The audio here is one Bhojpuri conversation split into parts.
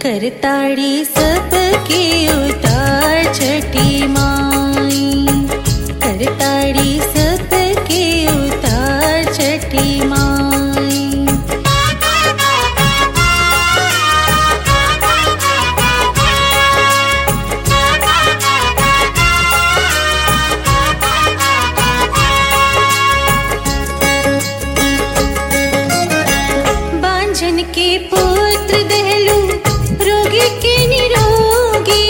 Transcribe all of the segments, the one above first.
करताड़ी सबके उतार छठी माई करताड़ी सबके उतार छठी माई बांझन के पुत्र दहलू रोगी के निरोगी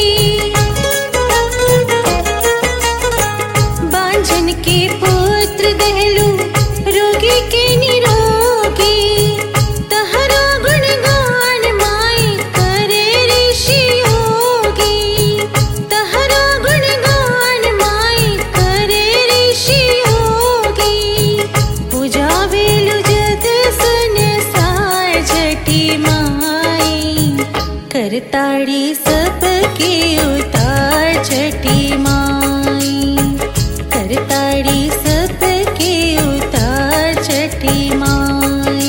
बांझन के पुत्र दहलू रोगी के निरोगी तहरो गुणगान माई करे ऋषि योगी तहरो गुणगान माई करे ऋषि योगी पूजा वेलु जग सुन सार झटी माई करताड़ी सबके उतार छठी माई करताड़ी सबके उतार छठी माई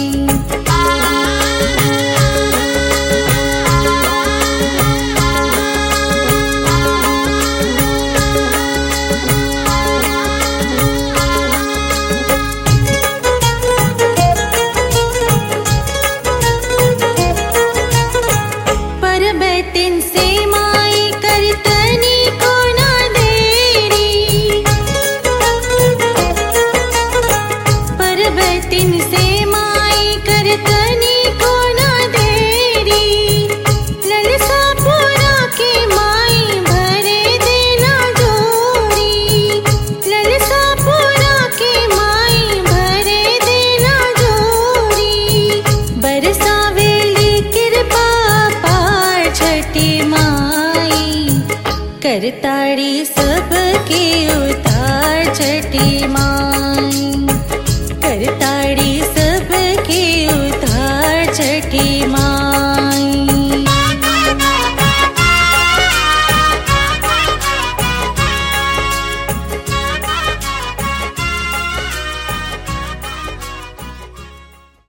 परबतिन से माई करतनी को ना देरी परबतिन से माई करतनी को ना देरी ललसा पूरा के माई भरे देना जोरी ललसा पूरा के माई भरे देना जोरी बरसावेली कृपा पार छठी माई करताड़ी सबके उतार छठी